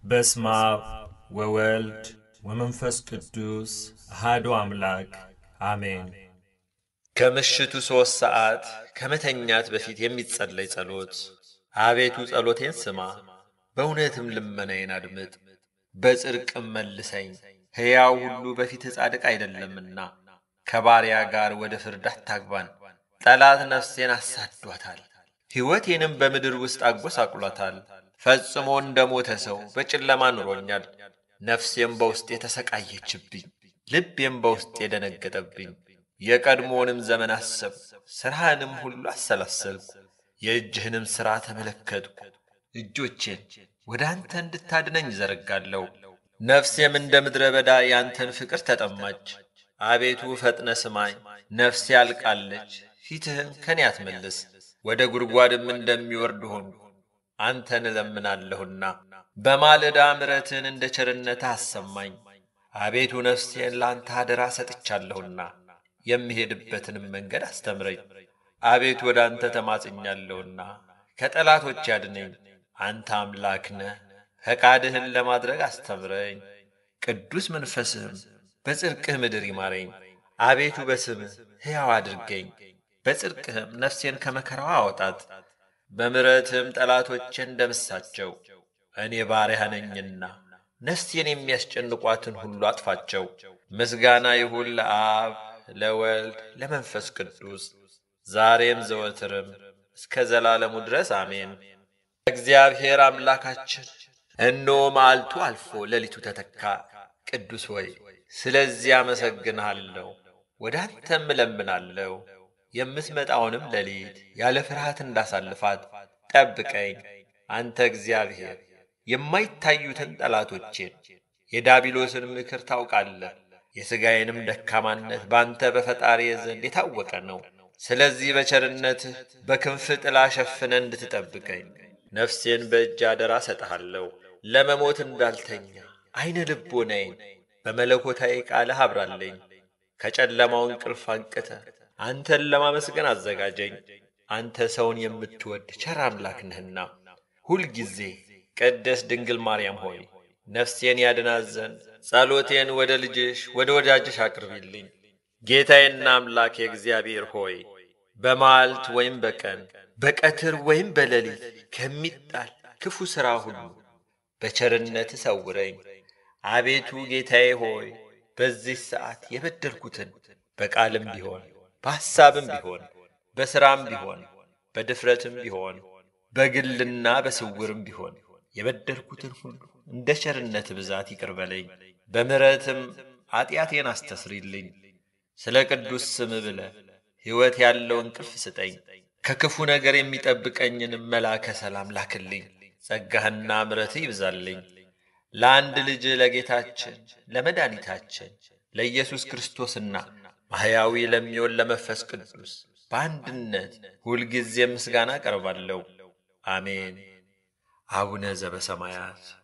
በስመ አብ ወወልድ ወመንፈስ ቅዱስ አሐዱ አምላክ አሜን። ከምሽቱ ሦስት ሰዓት ከመተኛት በፊት የሚጸለይ ጸሎት። አቤቱ ጸሎቴን ስማ፣ በእውነትም ልመናዬን አድምጥ፣ በጽድቅም መልሰኝ። ሕያው ሁሉ በፊትህ ጻድቅ አይደለምና ከባሪያ ጋር ወደ ፍርድ አታግባን። ጠላት ነፍሴን አሳዷታል፣ ሕይወቴንም በምድር ውስጥ አጐሳቁሏታል። ፈጽሞ እንደ ሞተ ሰው በጨለማ ኑሮኛል። ነፍሴም በውስጤ ተሰቃየችብኝ፣ ልቤም በውስጤ ደነገጠብኝ። የቀድሞውንም ዘመን አሰብኩ፣ ሥራህንም ሁሉ አሰላሰልኩ። የእጅህንም ሥራ ተመለከትኩ። እጆቼን ወደ አንተ እንድታድነኝ ዘረጋለሁ። ነፍሴም እንደ ምድረ በዳ ያንተን ፍቅር ተጠማች። አቤቱ ፈጥነ ስማኝ፣ ነፍሴ አልቃለች። ፊትህን ከኔ አትመልስ፣ ወደ ጉድጓድም እንደሚወርድ ሆንኩ። አንተን እለምናለሁና በማለዳ ምሕረትህን እንደ ቸርነትህ አሰማኝ። አቤቱ ነፍሴን ለአንተ አደራ ሰጥቻለሁና የምሄድበትንም መንገድ አስተምረኝ። አቤቱ ወደ አንተ ተማጽኛለሁና ከጠላቶች ያድነኝ። አንተ አምላክ ነህ፣ ፈቃድህን ለማድረግ አስተምረኝ። ቅዱስ መንፈስህም በጽድቅህ ምድር ይማረኝ። አቤቱ በስምህ ሕያው አድርገኝ፣ በጽድቅህም ነፍሴን ከመከራዋ አወጣት። በምሕረትህም ጠላቶቼን ደምሳቸው። እኔ ባሪያህ ነኝና ነፍሴን የሚያስጨንቋትን ሁሉ አጥፋቸው። ምስጋና ይሁን ለአብ ለወልድ ለመንፈስ ቅዱስ ዛሬም ዘወትርም እስከ ዘላለሙ ድረስ አሜን። እግዚአብሔር አምላካችን እነሆ መዓልቱ አልፎ ሌሊቱ ተተካ። ቅዱስ ሆይ ስለዚህ አመሰግንሃለሁ፣ ወደ አንተም እለምናለሁ። የምትመጣውንም ሌሊት ያለ ፍርሃት እንዳሳልፋት ጠብቀኝ። አንተ እግዚአብሔር የማይታዩትን ጠላቶቼን የዳቢሎስን ምክር ታውቃለህ። የሥጋዬንም ደካማነት በአንተ በፈጣሪ ዘንድ የታወቀ ነው። ስለዚህ በቸርነትህ በክንፍ ጥላ ሸፍነ እንድትጠብቀኝ ነፍሴን በእጅ አደራ ሰጠሃለሁ። ለመሞት እንዳልተኛ ዐይነ ልቦናዬን በመለኮታዊ ቃልህ አብራለኝ። ከጨለማው እንቅልፍ አንቅተ አንተን ለማመስገን አዘጋጀኝ። አንተ ሰውን የምትወድ ቸር አምላክ ነህና ሁልጊዜ ቅድስት ድንግል ማርያም ሆይ ነፍሴን ያድናት ዘንድ ጸሎቴን ወደ ልጅሽ ወደ ወዳጅሽ አቅርቢልኝ። ጌታዬና አምላኬ እግዚአብሔር ሆይ በመዓልት ወይም በቀን በቀትር ወይም በሌሊት ከሚጣል ክፉ ሥራ ሁሉ በቸርነት ሰውረኝ። አቤቱ ጌታዬ ሆይ በዚህ ሰዓት የበደልኩትን በቃልም ቢሆን በሐሳብም ቢሆን በሥራም ቢሆን በድፍረትም ቢሆን በግልና በስውርም ቢሆን የበደልኩትን ሁሉ እንደ ቸርነት ብዛት ይቅር በለኝ። በምሕረትም ኀጢአቴን አስተስሪልኝ። ስለ ቅዱስ ስም ብለ ሕይወት ያለው እንቅልፍ ስጠኝ። ከክፉ ነገር የሚጠብቀኝንም መላከ ሰላም ላክልኝ። ጸጋህና ምሕረትህ ይብዛልኝ። ለአንድ ልጅ ለጌታችን ለመድኃኒታችን ለኢየሱስ ክርስቶስና ማሕያዊ ለሚሆን ለመንፈስ ቅዱስ በአንድነት ሁልጊዜ ምስጋና ቀርባለሁ። አሜን። አቡነ ዘበሰማያት